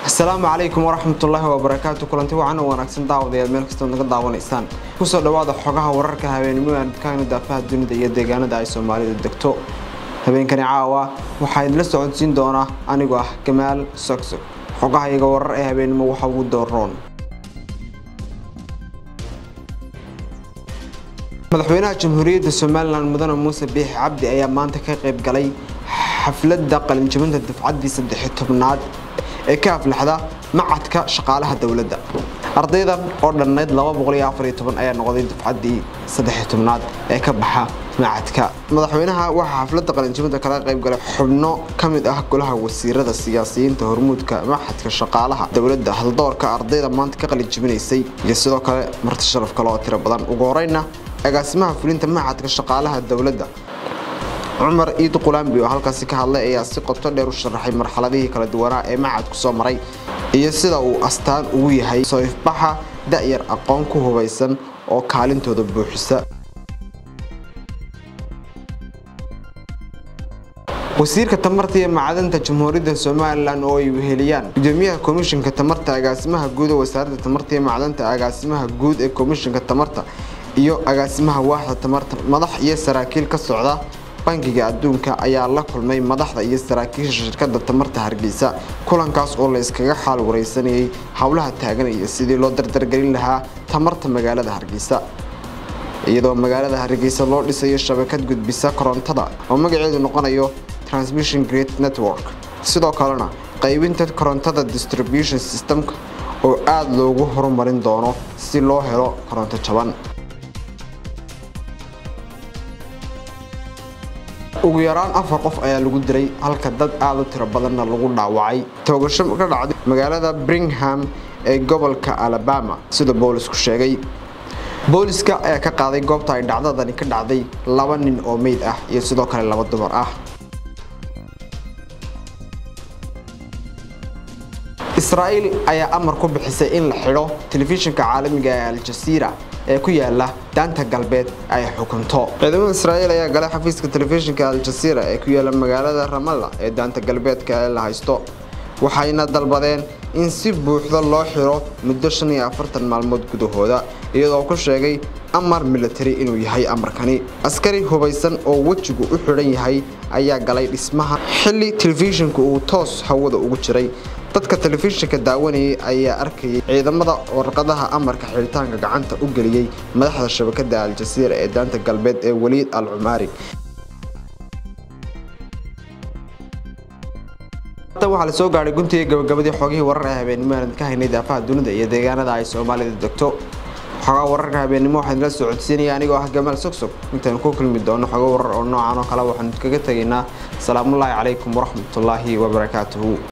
asalaamu calaykum waraxmatullaahi wabarakaatu kulanti wacan oo wanaagsan daawadayaad meel kastood naga daawanaysaan kusoo dhawaada xogaha wararka habeenimo aan kaagna daafaha dunida iyo deegaanada ay soomaalidu degto habeenkani caawa waxaa idinla socodsiin doonaa anigoo ah gamaal sogsog xogaha iyaga warar ee habeenimo waxa ugu dooroon madaxweynaha jamhuuriyadda somalilan mudane muuse biixi cabdi ayaa maanta ka qayb galay xafladda qalinjabinta dafcaddii saddex tobnaad ee ka aflaxda macadka shaqaalaha dowladda ardaydan oo dhannayd ayaa noqday dafcaddii saddex tobnaad ee ka baxa macadka madaxweynaha waxaa xafladda qalinjabinta kala qayb galay xubno ka mid ah golaha wasiirada siyaasiyiinta hormuudka macadka shaqaalaha dowladda haldoorka ardayda maanta ka qalinjabinaysay iyo sidoo kale marti sharaf kale oo tiro badan ugu horeyna agaasimaha fulinta macadka shaqaalaha dowladda cumar iid qulaambi oo halkaasi ka hadlay ayaa si qoto dheer u sharaxay marxaladihii kala duwanaa ee macadku soo maray iyo sida uu astaan ugu yahay soo ifbaxa da'yar aqoon ku hubaysan oo kaalintooda buuxisa wasiirka tamarta iyo macdanta jamhuuriyadda somalilan oo ay weheliyaan gudoomiyaha komishinka tamarta agaasimaha guud ee wasaaradda tamarta iyo macdanta agaasimaha guud ee komishinka tamarta iyo agaasimaha waaxda tamarta madax iyo saraakiil ka socda bankiga adduunka ayaa la kulmay madaxda iyo saraakiisha shirkadda tamarta hargeysa kulankaas oo la iskaga xaal wareysanayay howlaha taagan iyo sidii loo dardargelin lahaa tamarta magaalada hargeysa iyadoo magaalada hargeysa loo dhisayo shabakad gudbisa korontada oo magaceedu noqonayo transmission great network sidoo kalena qaybinta korontada distribution systemka oo aada loogu horumarin doono si loo helo koronto jaban ugu yaraan afar qof ayaa lagu diray halka dad aada u tiro badanna lagu dhaawacay toogasho ka dhacday magaalada bringham ee gobolka alabama sida boolisku sheegay booliska ayaa ka qaaday goobta ay dhacdadani ka dhacday laba nin oo meyd ah iyo sidoo kale laba dumar ah israa'iil ayaa amar ku bixisay in la xidho telefishinka caalamiga ee al-jasiira ee ku yaala daanta galbeed ay xukunto ciidamada israa'iil ayaa galay xafiiska telefishinka al-jasiira ee ku yaala magaalada ramalla ee daanta galbeedka ee la haysto waxayna dalbadeen in si buuxda loo xiro muddo shan iyo afartan maalmood gudahooda iyadoo ku sheegay amar military inuu yahay amarkani askari hubaysan oo wejigu u xidhan yahay ayaa galay dhismaha xilli telefishinku uu toos hawada ugu jiray dadka telefishinka daawanayay ayaa arkayay ciidamada warqadaha amarka xiritaanka gacanta u geliyey madaxda shabakada al-jasiira ee daanta galbeed ee waliid al cumaari waxaa la soo gaadhay guntiga gabagabadii xoogihii warar ee habeenimo aan ka haynay daafaha dunida iyo deegaanada ay soomaalida degto xogaa wararka habeenimo waxaan la soo codsiinaya anigoo ah gamaal sogsog intaan ku kulmi doono xogo warar oo noocan oo kale waxaan kaga tegaynaa salaamullaahi calaykum waraxmatullaahi wabarakaatuhu